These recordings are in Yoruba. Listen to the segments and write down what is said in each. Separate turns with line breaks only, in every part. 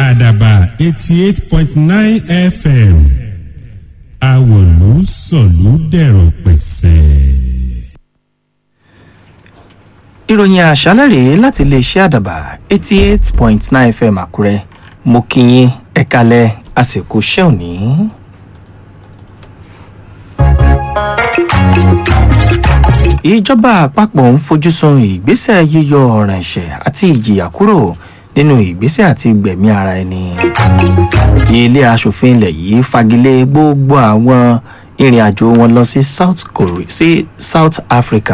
àdàbà eighty eight point nine fm àwòlú sọ̀lú dẹ̀rọ̀ pẹ̀sẹ̀.
ìròyìn àṣálẹ̀ rèé láti iléeṣẹ́ àdàbà eighty eight point nine fm àkúrẹ́ mo kí yín ẹ kalẹ̀ àsìkò iṣẹ́ òní. ìjọba àpapọ̀ ń fojú sun ìgbésẹ̀ yíyọ ọ̀ràn ẹ̀ṣẹ̀ àti ìjìyà kúrò nínú ìgbésẹ̀ àti gbẹ̀mí ara ẹni. ilé aṣòfin ilẹ̀ yìí fagilé gbogbo àwọn ìrìn àjò wọn lọ sí south korea sí south africa.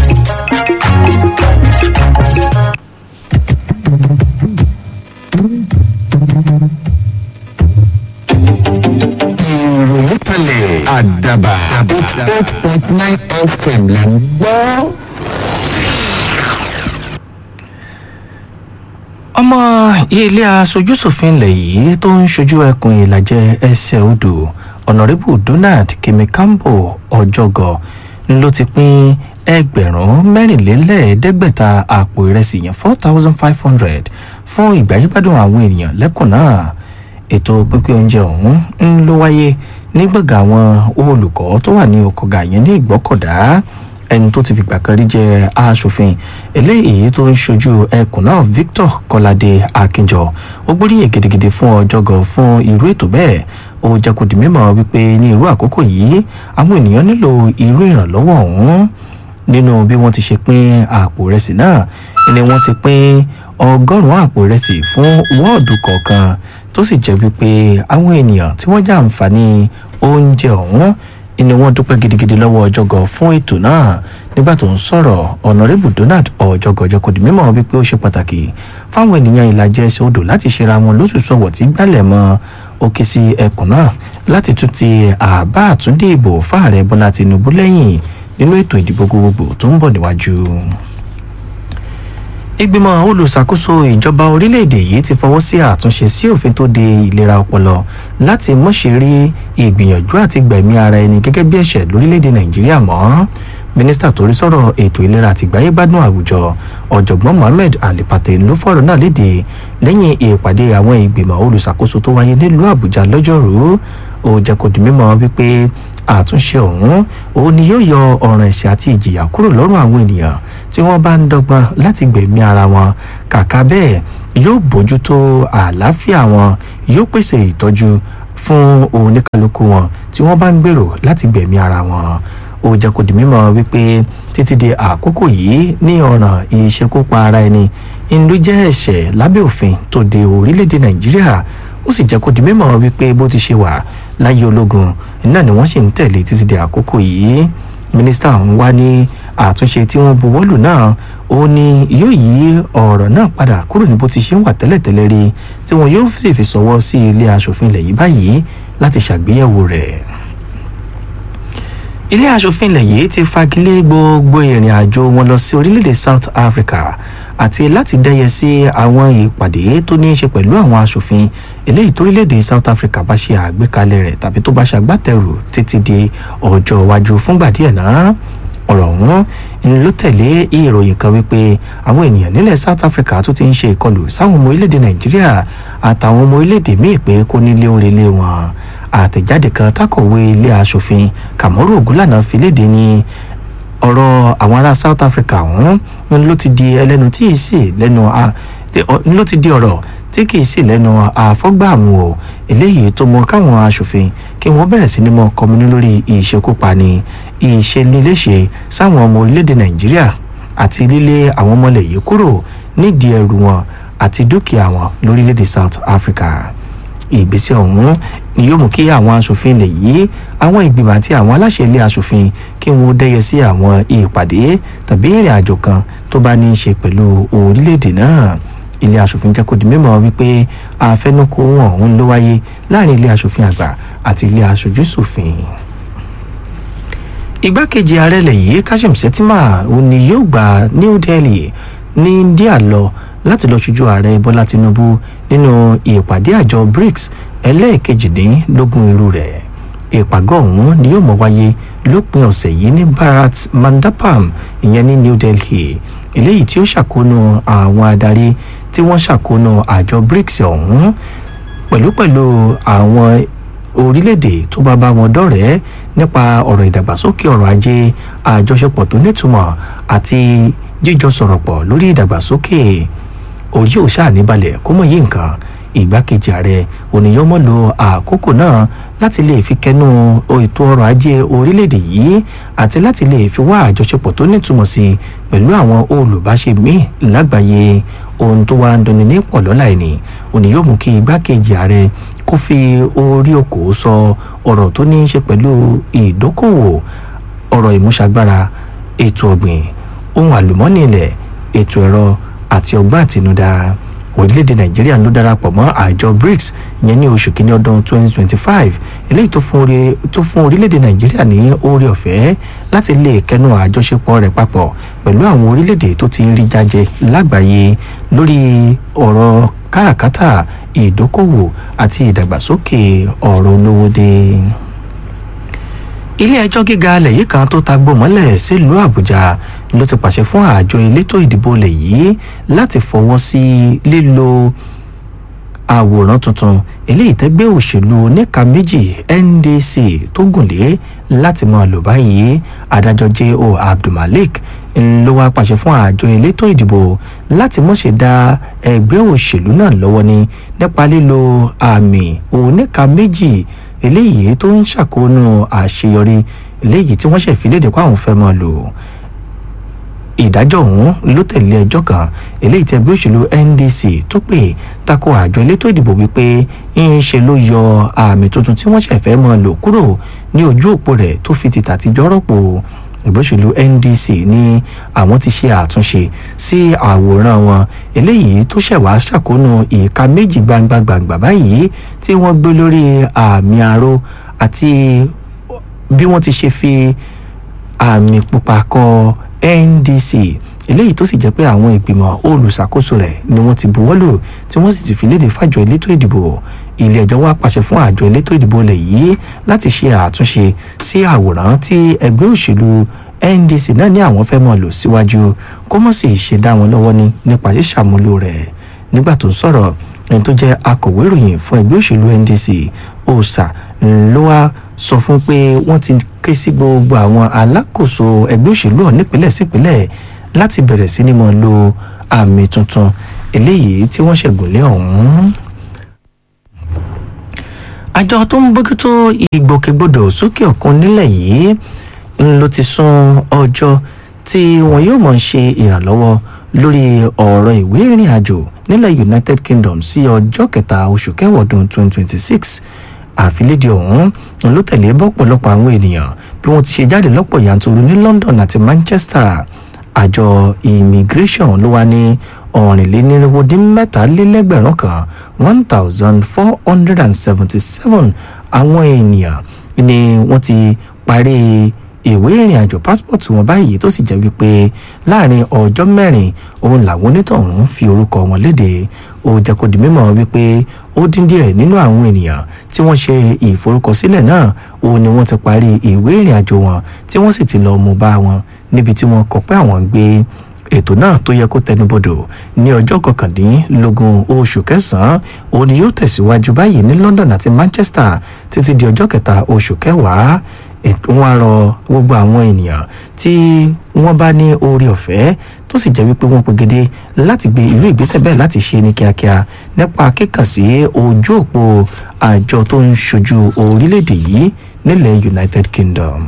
ìròyìn kalẹ̀ àdàbà eight point nine fm là ń gbọ́.
ọmọ ilé aṣojúṣòfin ilẹ̀ yìí tó ń ṣojú ẹkùn ìlàjẹ ẹsẹ̀ odò ọ̀nàrẹ́bù donald kemikambo ọjọ́gọ̀ ló ti pín ẹgbẹ̀rún mẹ́rìnlélẹ́ẹ̀ẹ́dẹ́gbẹ̀ta àpò ìrẹsì yẹn four thousand five hundred fún ìgbàyígbádùn àwọn ènìyàn lẹ́kùn náà ètò pínpín oúnjẹ ọ̀hún ń ló wáyé ní gbọ̀ngàn àwọn olùkọ́ tó wà ní ọkọ̀gà yẹn ní ìgbọ́kọ̀dá ẹni tó ti fìgbà kan rí jẹ aṣòfin eléyìí tó ń ṣojú ẹkùn náà victor kọládé akínjọ ó gbóríyìn gidigidi fún ọjọgọ fún irú ètò bẹẹ ó jẹ kó di mímọ wípé ní irú àkókò yìí àwọn ènìyàn nílò irú ìrànlọwọ ọhún nínú bí wọn ti ṣe pín àpò ìrẹsì náà ni wọn ti pín ọgọrùnún àpò ìrẹsì fún wọọdù kọọkan tó sì jẹ wípé àwọn ènìyàn tí wọn jẹ àǹfààní oúnjẹ ọhún ni wọ́n dúpẹ́ gidigidi lọ́wọ́ ọjọ́gọ̀ fún ètò náà nígbà tó ń sọ̀rọ̀ ọ̀nàrẹ́bù donald ọjọ́gọ̀ jẹ́ kó di mímọ́ wípé ó ṣe pàtàkì fáwọn ènìyàn ìlàjẹ ẹsẹ̀ odò láti ṣera wọn lóṣooṣù ọ̀wọ̀ tí gbálẹ̀ mọ́ òkè sí ẹkùn náà láti tún ti àbá àtúndì ìbò fáàrẹ bọ́lá tinubu lẹ́yìn nínú ètò ìdìbò gbogbogbò tó ń bọ̀ níwájú ìgbìmọ̀ olùṣàkóso ìjọba orílẹ̀-èdè yìí ti fọwọ́ sí àtúnṣe sí òfin tó de ìlera ọpọlọ láti mọ̀ṣẹ́rí ìgbìyànjú àti gbẹ̀mí ara ẹni gẹ́gẹ́ bí ẹ̀ṣẹ̀ lórílẹ̀-èdè nàìjíríà mọ́ mínísítà tó rí sọ̀rọ̀ ètò ìlera àti ìgbáyégbádùn àwùjọ ọ̀jọ̀gbọ́n mohammed alipate ló fọ̀rọ̀ náà léde lẹ́yìn ìpàdé àwọn ìgbìmọ̀ olùṣàkóso tó wáyé nílùú àbújá lọ́jọ́rùú ó jẹ́ kó di mímọ́ wípé àtúnṣe ọ̀hún òun ni yóò yọ ọ̀ràn ẹ̀ṣẹ̀ àti ìjìyà kúrò lọ́rùn àwọn ènìyàn tí wọ́n bá ń dọ́gbọ́n láti gbẹ̀mí ara wọn kàkà bẹ́ẹ̀ yóò bójútó àlàáfíà wọn yóò pèsè ìtọ́jú fún oníkálukú wọn tí wọ́n bá ń gbèrò láti gbẹ̀mí ara wọn ó jẹ́ kó di mímọ́ wípé títí di àkókò yìí ní ọ̀ràn ìṣekúpa ara ẹni ìlú jẹ́ ẹ̀ṣẹ̀ lábẹ́ òfin tó de orílẹ̀-èdè nàìjíríà ó sì jẹ́ kó di mímọ́ wípé bó ti ṣe wà láyé ológun náà ni wọ́n sì ń tẹ̀lé títí di àkókò yìí mínísítà ọ̀hún wá ní àtúnṣe tí wọ́n buwọ́lù náà ó ní yóò yí ọ̀rọ̀ náà padà kúrò ní bó ti ṣe ń wà tẹ́lẹ̀tẹ́lẹ̀ rí tí wọn yóò sì fi sọ̀wọ́ sí ilé asòfin ilẹ̀ yìí báyìí láti ṣàgbéyẹ̀wò rẹ̀ ilé asòfin ilẹ̀ yìí ti fagilé gbogbo ìrìn àjò wọn lọ sí orílẹ̀-èdè south africa àti láti dẹ́yẹ sí àwọn ìpàdé tó ní í ṣe pẹ̀lú àwọn asòfin eléyìí torílẹ̀-èdè south africa bá ṣe àgbékalẹ̀ rẹ̀ tàbí tó bá ṣàgbátẹrù títí di ọjọ́ iwájú fúngbà díẹ̀ náà ọ̀rọ̀ ọ̀hún ni ló tẹ̀lé ìròyìn kan wípé àwọn ènìyàn nílẹ̀ south africa tó ti ń ṣe ìkọlù sáwọn ọmọ orílẹ̀-èdè nàìjíríà àtàwọn ọmọ orílẹ̀-èdè míì pé kó nílé orílẹ̀ wọn àtẹ̀jáde kan tákọ̀wé ilé asòfin kàmọ́rù ògúnlànà fi léde ní ọ̀rọ̀ àwọn ará south africa ọ̀hún ló ti di ẹlẹ́nu tí ì sì lẹ́nu ló ti di ọ̀rọ̀ tí kì í sì lẹ́nu àfọ́gbàmù o eléyìí tó mọ káwọn asòfin kí wọ́n bẹ̀rẹ̀ sí ni mọ kọminú lórí ìṣekúpani ìṣeléléṣe sáwọn ọmọ orílẹ̀-èdè nàìjíríà àti lílé àwọn ọmọlẹ̀ yìí kúrò nídìí ẹrù wọn àti dúkìá wọn lórílẹ̀-èdè south africa ìgbésẹ̀ ọ̀hún ni yóò mú kí àwọn asòfin lè yí àwọn ìgbìmọ̀ àti àwọn aláṣẹ ilé asòfin kí wọ́n dẹ́yẹ sí àwọn ìpàdé tàbí ìrìn àjò kan tó bá ní í ṣe pẹ̀lú orílẹ̀-èdè náà ilé asòfin jẹ́ kó di mímọ́ wípé àfẹnukò ọ̀hún ló wáyé láàrin ilé asòfin àgbà àti ilé aṣojú ṣòfin igbákejì ààrẹ ilẹ̀ yìí kashim shettima òun ni yóò gba new delhi ní india lọ láti lọ ṣojú ààrẹ bọ́lá tinubu nínú ìpàdé àjọ brics ẹlẹ́ẹ̀kejìdínlógún irú rẹ̀ ìpàgọ́ ọ̀hún ni yóò mọ̀ wáyé lópin ọ̀sẹ̀ yìí ní bharat mandapam ìyẹn ní new delhi eléyìí tí ó ṣàkóónú àwọn adarí tí wọ́n ṣàkóso àjọ brics ọ̀hún pẹ̀lúpẹ̀lú àwọn orílẹ̀-èdè tó bá bá wọn dọ̀rẹ́ nípa ọ̀rọ̀ ìdàgbàsókè ọrọ̀ ajé àjọṣepọ̀ tó nítumọ̀ àti jíjọ sọ̀rọ̀ pọ̀ lórí ìdàgbàsókè orí ò ṣáà níbalẹ̀ kó mọ̀ yí nǹkan ìgbákejì ààrẹ ònìyàn mọ́ lo àkókò náà láti lè fi kẹnu ètò ọrọ̀ ajé orílẹ̀-èdè yìí àti láti lè fi wá àjọṣepọ̀ tó nítumọ̀ sí i pẹ̀lú àwọn olùbáṣe míì lágbàáyé ohun tó wá ń dùnni ní pọ̀lọ́lá ẹni ònìyàn mú kí ìgbákejì ààrẹ kó fi orí okòó sọ ọ̀rọ̀ tó ní í ṣe pẹ̀lú ìdókòwò ọ̀rọ̀ ìmúṣagbára ètò ọ̀gbìn ohun àlùmọ́ọ́nì ilẹ̀ ètò ẹ̀rọ àti ọgbọ́n àtinúdá orílẹ̀-èdè nàìjíríà ló darapọ̀ mọ́ àjọ brics ìyẹn ní oṣù kínní ọdún 2025 eléyìí tó fún orí tó fún orílẹ̀-èdè nàìjíríà ní oore ọ̀fẹ́ láti lè kẹnu àjọṣepọ̀ rẹ̀ papọ̀ pẹ̀lú àwọn orílẹ̀-èdè tó ti ń rí jájẹ lágbàáyé lórí ọ̀rọ̀ káràkátà ìdókòwò àti ìdàgbàsókè ọ̀rọ̀ olówó dé ilé ẹjọ́ gíga alẹ̀ yìí kan tó tagbó mọ́lẹ̀ sílùú àbújá ló ti pàṣẹ fún àjọ elétò ìdìbò ilẹ̀ yìí láti fọwọ́ sí lílo àwòrán tuntun eléyìí tẹ́gbẹ́ òṣèlú oníka méjì ndc tó gùnlé láti máa lò báyìí adájọ́ j.o. abdulmalik ló wá pàṣẹ fún àjọ elétò ìdìbò láti mọ̀ ṣe dá ẹgbẹ́ òṣèlú náà lọ́wọ́ ní nípa lílo àmì oníka méjì eléyìí tó ń ṣàkóónú àṣeyọrí eléyìí tí wọ́n ṣẹ̀ fi léde kó àwọn fẹ́ máa lò ìdájọ́ ọ̀hún ló tẹ̀lé ẹjọ́ kan eléyìí tí ẹgbẹ́ òṣèlú ndc tó pè tako àjọ elétò ìdìbò wípé ń ṣe ló yọ àmì tuntun tí wọ́n ṣẹ̀ fẹ́ máa lò kúrò ní ojú òpó rẹ̀ tó fi ti tàtijọ́ rọ́pò ẹgbẹ́ òṣèlú ndc ní àwọn ti ṣe àtúnṣe sí àwòrán wọn eléyìí tó ṣẹ̀ wá ṣàkóónú ìka méjì gbangba gbangba báyìí tí wọ́n gbé lórí àmì aró àti bí wọ́n ti ṣe fi àmì pupa kọ ndc eléyìí tó sì jẹ́ pé àwọn ìgbìmọ̀ olùṣàkóso rẹ̀ ni wọ́n ti buwọ́lù tí wọ́n sì ti fi léde fàjọ elétò ìdìbò ilé ẹjọ́ wá pàṣẹ fún àjọ elétò ìdìbò ilẹ̀ yìí láti ṣe àtúnṣe sí àwòrán tí ẹgbẹ́ òṣèlú ndc náà ní àwọn fẹ́ mọ̀ lò síwájú kó mọ̀ sì ṣe dá wọn lọ́wọ́ ní nípa ṣíṣàmúlò rẹ̀ nígbà tó ń sọ̀rọ̀ ẹni tó jẹ́ akọ̀wé ìròyìn fún ẹgbẹ́ òṣèlú ndc ọ̀sà ló wá sọ fún pé wọ́n ti ké sí gbogbo àwọn alákòóso ẹgbẹ́ òṣèlú ọ̀ nípínlẹ̀ sípínlẹ̀ láti bẹ̀rẹ̀ sí ni mọ̀ lo àmì tuntun eléyìí tí wọ́n ṣẹ̀gùnlé ọ̀hún àjọ tó ń bójútó ìgbòkègbodò sókè òkun nílẹ̀ yìí ló ti sún ọjọ́ tí wọn yóò mọ̀ ṣe ìrànlọ́wọ́ lórí ọ̀rọ̀ ìwé ìrìn àjò nílẹ̀ united kingdom sí ọjọ́ kẹta oṣù kẹwàá ọdún 2026 àfilédìí ọ̀hún ló tẹ̀lé bọ́pọ̀lọpọ̀ àwọn ènìyàn bí wọ́n ti ṣe jáde lọ́pọ̀ yanturu ní london àti manchester àjọ immigration ló wá ní ọ̀rìnlénírínwó dín mẹ́tàlélẹ́gbẹ̀rún kan one thousand four hundred and seventy seven àwọn ènìyàn ni wọ́n ti parí ìwé ìrìn àjò passport wọn báyìí tó sì jẹ́ wípé láàrin ọjọ́ mẹ́rin òun làwọn onítọ̀hún fi orúkọ wọn léde ó jẹ́ kó di mímọ̀ wípé ó dín díẹ̀ nínú àwọn ènìyàn tí wọ́n ṣe ìforúkọsílẹ̀ náà òun ni wọ́n ti parí ìwé ìrìn àjò wọn tí wọ́n sì ti lọ́ọ́ mú bá wọn níbi tí wọ́n kọ pé àwọn ń gbé ètò náà tó yẹ kó tẹnubodò ní ọjọ́ kọkàndínlógún oṣù kẹsàn-án òun ni yóò tẹ̀síwájú báyìí ní london àti manchester títí di ọjọ́ kẹta oṣù kẹwàá wọn á rọ gbogbo àwọn ènìyàn tí wọ́n bá ní oore ọ̀fẹ́ tó sì jẹ́ wípé wọ́n pegedé láti gbé irú ìgbésẹ̀ bẹ́ẹ̀ láti ṣe ní kíákíá nípa kíkàn sí ojú òpó àjọ tó ń ṣojú orílẹ̀-èdè yìí nílẹ̀ united kingdom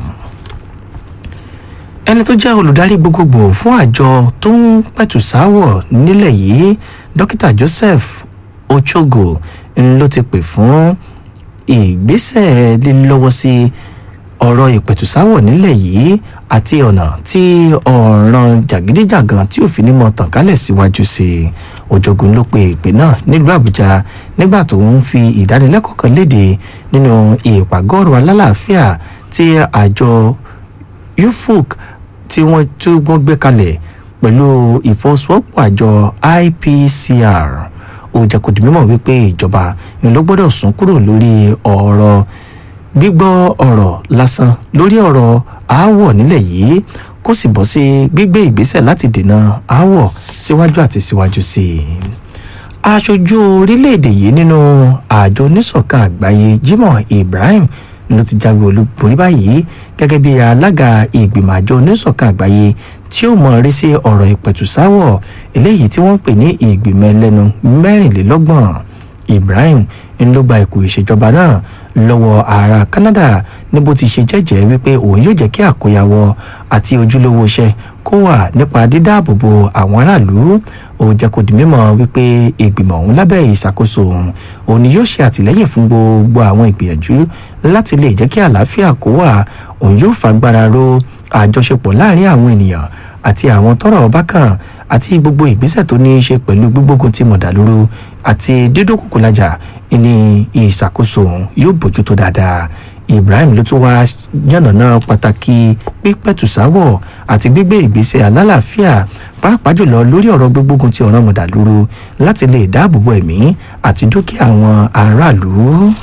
ẹni tó jẹ́ olùdarí gbogbogbò fún àjọ tó ń pẹ̀tù sáwọ̀ nílẹ̀ yìí dókítà joseph ochogo ló ti pè fún ìgbésẹ̀ lílọ́wọ́ sí ọ̀rọ̀ ìpẹ̀tùsáwọ̀ nílẹ̀ yìí àti ọ̀nà tí ọ̀ràn jàgídíjàgan tí òfin ní mọ̀ tàn kálẹ̀ síwájú sí i òjògùn ló pe ìpè náà nílùú àbújá nígbà tó ń fi ìdánilẹ́kọ̀ọ́ kan léde nínú ìpàgọ́rọ̀ alálàáfíà tí àjọ ufuk tí wọ́n tún gbọ́n gbé kalẹ̀ pẹ̀lú ìfọwọ́sowọ́pọ̀ àjọ ipcr ó jẹ́ kó di mímọ̀ wípé ìjọba ni ló gbọ́dọ̀ sún kúrò lórí ọ̀rọ̀ gbígbọ́ ọ̀rọ̀ lásán lórí ọ̀rọ̀ aáwọ̀ nílẹ̀ yìí kó sì bọ́ sí gbígbé ìgbésẹ̀ láti dènà aáwọ̀ síwájú àti síwájú sí i aṣojú orílẹ̀-èdè yìí nínú àjọ oníṣọ̀kan àgbáyé jimoh ibrahim ló ti jáwé olúborí báyìí gẹ́gẹ́ bí alága ìgbìmọ̀ àjọ oníṣọ̀kan àgbáyé tí ó mọ̀ rí sí ọ̀rọ̀ ìpẹ̀tùsáwọ̀ eléyìí tí wọ́n ń pè ní ìgbìmọ̀ ẹlẹ́nu mẹ́rìnlélọ́gbọ̀n ibrahim ń ló gba ipò ìṣèjọba náà lọ́wọ́ ààrẹ canada ní bó ti ṣe jẹ́jẹ́ wípé òun yóò jẹ́ kí àkóyawọ́ àti ojúlówó iṣẹ́ kó wà nípa dídáàbòbò àwọn aráàlú ó jẹ́ kó di mímọ̀ wípé ìgbìmọ̀ ọ̀hún lábẹ́ ìṣàkóso òun òun ni yóò ṣe àtìlẹ́yìn fún gbogbo àwọn ìgbìyànjú láti lè jẹ́ kí àlàáfíà kó wà òun yóò fagbára ro àjọṣepọ̀ láàrin àwọn ènìyàn àti àwọn tọrọ ọba kan àti gbogbo ìgbésẹ̀ tó ní í ṣe pẹ̀lú gbígbógun ti mọ̀dàlúrú àti dídókòkòlájà ní ìṣàkóso òun yóò bójútó dáadáa ibrahim ló tún wá yànnàná pàtàkì pípẹ̀tùsáwọ̀ àti gbígbé ìgbésẹ̀ alálàáfíà pàápàá jùlọ lórí ọ̀rọ̀ gbígbógun ti ọ̀rọ̀ mọ̀dàlúrú láti lè dáàbòbò ẹ̀mí àti dúkìá àwọn aráàlú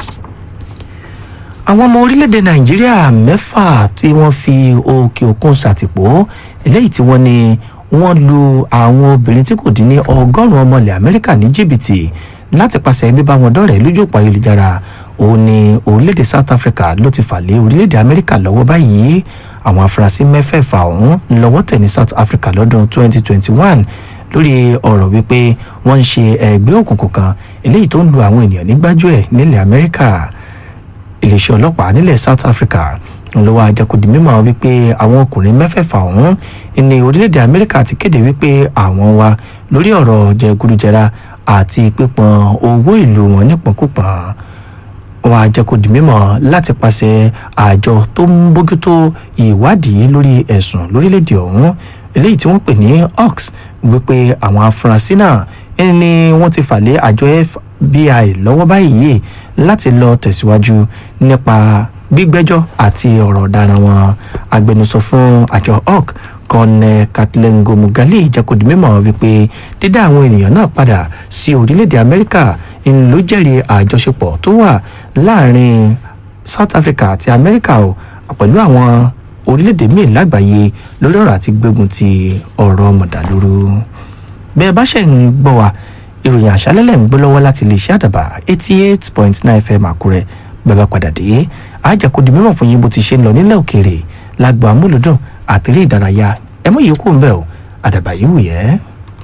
àwọn ọmọ orílẹ̀-èdè nàìjíríà mẹ́fà tí wọ́n fi òkè òkun ṣàtìpó eléyìí tí wọ́n ní wọ́n lu àwọn obìnrin tí kò dín ní ọgọ́rùn-ún ọmọ ilẹ̀ amẹ́ríkà ní jìbìtì láti pàṣẹ bíbá wọn dọ́rẹ̀ẹ́ lójú òpó ayélujára òun ni orílẹ̀-èdè south africa ló ti fà lé orílẹ̀-èdè amẹ́ríkà lọ́wọ́ báyìí àwọn afurasí mẹ́fẹ̀ẹ̀fà ọ̀hún lọ́wọ́ tẹ̀ ní south africa lọ́dún 2021 lórí ọ̀rọ̀ wípé wọ́n ń ṣe ẹgbẹ́ òkùnkùn kan eléyìí tó ń lu àwọn ènìyàn ní gbájúẹ̀ nílẹ̀ amẹ́ríkà iléeṣẹ́ ọlọ́pàá nílẹ̀ south africa ló wá àjẹkùdì mímọ́ wípé àwọn ọkùnrin mẹ́fẹ̀ẹ̀fà ọ̀hún ní orílẹ̀-èdè amẹ́ríkà ti kéde wípé àwọn wà lórí ọ̀rọ̀ jẹgúdújẹrá àti pípọn owó ìlú wọn nípọ̀nkúpọ̀n wọn àjẹkùdì mímọ́ láti pàṣẹ àjọ tó ń bójútó ìwádìí lórí ẹ̀sùn lórílẹ̀-èdè ọ̀hún eléyìí tí wọ́n pè ní ox wípé àwọn afurasí náà ni wọ́n ti fà lé àjọ fbi lọ́wọ́ báyìí láti lọ tẹ̀síwájú nípa gbígbẹ́jọ́ àti ọ̀rọ̀ ọ̀daràn wọn agbẹnusọ fún àjọ oc kọ́nẹ́ kathleen gomugali jẹ́kọ̀dì mímọ́ wípé dídá àwọn ènìyàn náà padà sí orílẹ̀-èdè amẹ́ríkà ń ló jẹ́rìí àjọṣepọ̀ tó wà láàrin south africa àti amẹ́ríkà o pẹ̀lú àwọn orílẹ̀-èdè míì lágbàáyé lórí ọ̀rọ̀ àti gbógun ti ọ̀rọ̀ mọ̀dàlúrú bẹ́ẹ̀ bá ṣe ń gbọ́ wa ìròyìn àṣálẹ́lẹ̀ ń gbọ́ lọ́wọ́ láti lè ṣe àdàbà eighty eight point nine fm àkúrẹ́ bàbá padà dé àjàkúndì mímọ̀ fún yín bó ti ṣe ń lọ nílẹ̀ òkèèrè lágbo amúlùdùn àtẹ̀lé ìdárayá ẹ mọ̀ yìí kú ń bẹ̀ o àdàbà yìí wù yẹ́.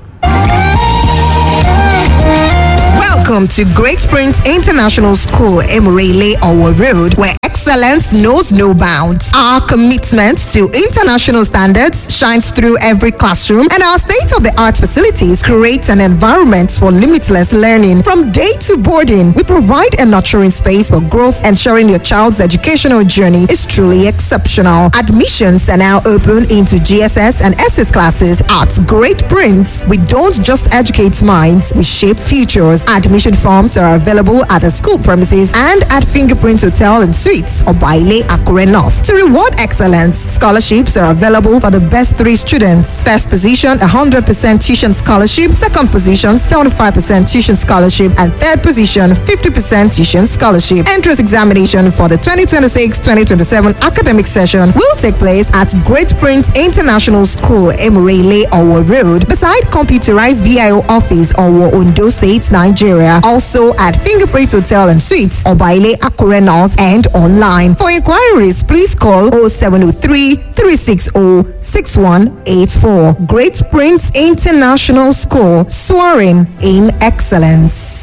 Welcome to Great Springs International School, Emirele Owo Road, where excellence knows no bounds. Our commitment to international standards shines through every classroom, and our state of the art facilities create an environment for limitless learning. From day to boarding, we provide a nurturing space for growth, ensuring your child's educational journey is truly exceptional. Admissions are now open into GSS and SS classes at Great Prince. We don't just educate minds, we shape futures. Admission forms are available at the school premises and at Fingerprint Hotel and Suites or Baile Akure North. To reward excellence, scholarships are available for the best three students. First position, 100% tuition scholarship. Second position, 75% tuition scholarship. And third position, 50% tuition scholarship. Entrance examination for the 2026-2027 academic session will take place at Great Prince International School, Emirele, Owo Road, beside computerized VIO office, Owo, Ondo State, Nigeria. Also at Fingerprint Hotel and Suites, Obaile Akure North and online. For inquiries, please call 0703 360 6184. Great Prince International School, soaring in excellence.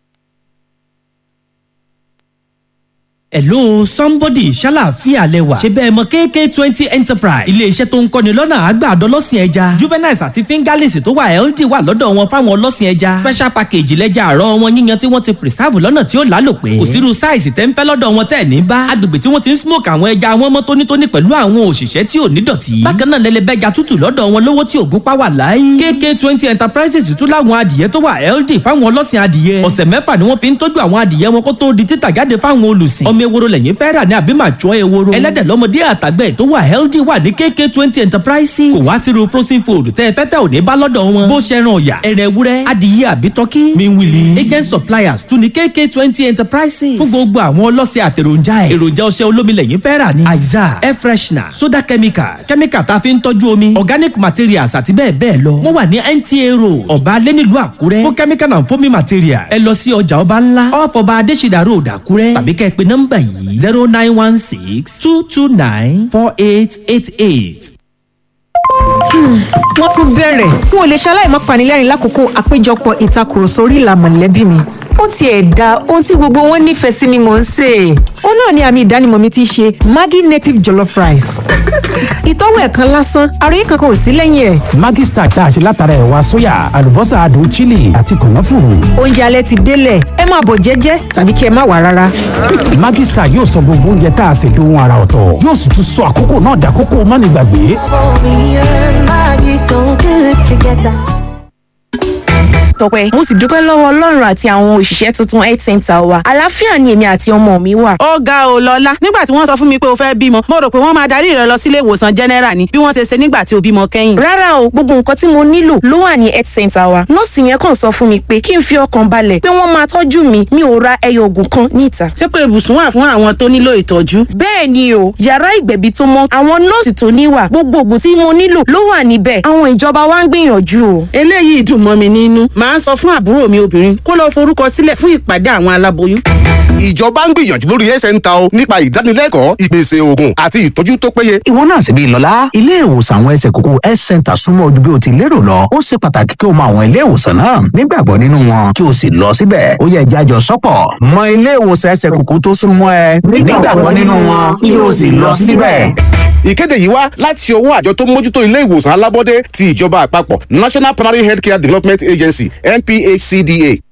hello somebody ṣàlàáfíà lẹwà ṣe bẹ́ẹ̀ mọ kk twenty enterprise iléeṣẹ́ tó ń kọ́ni lọ́nà àgbàdo ọlọ́sìn ẹja juveniles àti fingerlings tó wà healthy wà lọ́dọ̀ wọn fáwọn ọlọ́sìn ẹja special package lẹ́jà àárọ̀ wọn yíyan tí wọ́n ti preserve lọ́nà tí ó lálòpẹ́ kò sírú size tẹ́ ń fẹ́ lọ́dọ̀ wọn tẹ́ ní bá agbègbè tí wọ́n ti ń smoke àwọn ẹja wọn mọ́ tónítóní pẹ̀lú àwọn òṣìṣẹ́ tí ò ní dọ̀tí bákan náà lẹ́lẹ́bẹ́ja tútù lọ́dọ̀ wọn lówó tí ògún pa wà láyé kk twenty enterprises tún láwọn adìyẹ tó wà healthy fáwọn ọlọ́sìn adìyẹ ọ̀sẹ̀ mẹ́fà ni wọ́n fi ń tọ́jú àwọn adìyẹ wọn kó tó di títà jáde fáwọn olùsìn ọmọ omi eworo lẹ́yìn fẹ́ rà ní àbí màjọ eworo ẹlẹ́dẹ̀ lọ́mọdé àtàgbẹ̀ tó wà healthy wà ní kk twenty enterprises kò wá sírú frozen food tẹ́ ẹ fẹ́ tẹ́ ò ní bá lọ́dọ̀ wọn bó ṣe ran ọ̀yà ẹ̀rẹ̀ ewúrẹ́ adìyẹ àbí tọ́kí miwili agent suppliers tún ní kk twenty enterprises fún gbogbo àwọn ọlọ́sẹ̀ àtẹ̀ròjà ẹ̀ èròjà ọṣẹ olómi lẹ́yìn fẹ́ rà ní aiza air freshener soda chemicals chemical tá a fi ń tọ́jú omi organic materials àti bẹ́ẹ̀ bẹ́ẹ̀ lọ wọ́n wà ní nta road ọ̀bá alẹ́ nílùú àkúrẹ́ fún chemical and foaming material ẹ lọ sí ọjà ọba ńlá off ọba adésìdá road àkúrẹ́ tàbí kẹ́ ẹ pé nọ́mbà yìí zero nine one six two two nine four eight eight eight.
wọ́n tún bẹ̀rẹ̀ n ò lè ṣaláì má panilẹ́rìn lákòókò àpéjọpọ̀ ìtakùrọ̀sọ orí ìlà mọ̀lẹ́bí mi ó tiẹ̀ da ohun tí gbogbo wọn nífẹ̀ẹ́ sí ni mò ń sè é. ó náà ni àmì ìdánimọ̀ mi ti ṣe maggi native jollof rice. ìtọ́wò ẹ̀ kan lásán àròyé kankan ò sí lẹ́yìn ẹ̀.
Maggi Star tá a ṣe látara ẹ̀wà sóyà àlùbọ́sà adùn chili àti kànáfùrù.
oúnjẹ alẹ́ ti délẹ̀ ẹ máa bọ̀ jẹ́jẹ́ tàbí kí ẹ má wà rárá.
Maggi Star yóò sọ gbogbo oúnjẹ tá a ṣe dohun ara ọ̀tọ̀ yóò sì tún sọ àkókò náà dàkókò mánigbàgbé.
tọpẹ mo sì dúpẹ́ lọ́wọ́ ọlọ́run àti àwọn òṣìṣẹ́ tuntun health center wa àlàáfíà ni èmi àti ọmọ mi wà.
ó ga ò lọ́lá nígbà tí wọ́n sọ fún mi pé o fẹ́ bímọ mo rò pé wọ́n máa darí rẹ lọ sílé ìwòsàn general ni bí wọ́n ṣe ṣe nígbà tí o bímọ kẹ́yìn.
rárá o gbogbo nǹkan tí mo nílò ló wà ní health center wa nọ́ọ̀sì yẹn kàn sọ fún mi pé kí n fi ọkàn balẹ̀ pé wọ́n máa tọ́jú mi mi ò ra ẹyọ oògùn kan níta.
ṣé pé ibùsùn wà fún àwọn tó nílò ìtọ́jú.
bẹ́ẹ̀ ni o yàrá ìgbẹ̀bí tó mọ́ àwọn nọ́ọ̀sì tó níwà gbogbo oògùn tí mo nílò ló wà níbẹ̀ àwọn ìjọba wa ń gbìyànjú o.
eléyìí dùn mọ́ mi nínú màá sọ fún àbúrò mi obìnrin kó lọ forúkọ sílẹ̀ fún ìpàdé àwọn aláboyún.
ìjọba ń gbìyànjú lórí ẹsẹ̀ ń ta o nípa ìdánilẹ́kọ̀ọ́ ìpèsè oògùn àti ìtọ́jú tó péye.
ìwọ náà sì bí lọ́lá ilé ìwòsàn àwọn ẹsẹ̀ kókó health center súnmọ́ ojú bí o ti lérò lọ ó ṣe pàtàkì kí o mọ àwọn ilé ìwòsàn náà nígbàgbọ́ nínú wọn kí o sì lọ síbẹ̀ ó yẹ jájọ sọ́pọ̀ mọ ilé ìwòsàn ẹsẹ̀ kókó tó súnmọ́ ẹ nígbàgbọ́ nínú wọn kí o sì lọ síbẹ̀.
ìkéde yìí wá láti ọwọ́ àjọ tó ń mójútó ilé ìwòsàn alábọ́dé ti ìjọba àpapọ̀ national primary healthcare development agency nphcda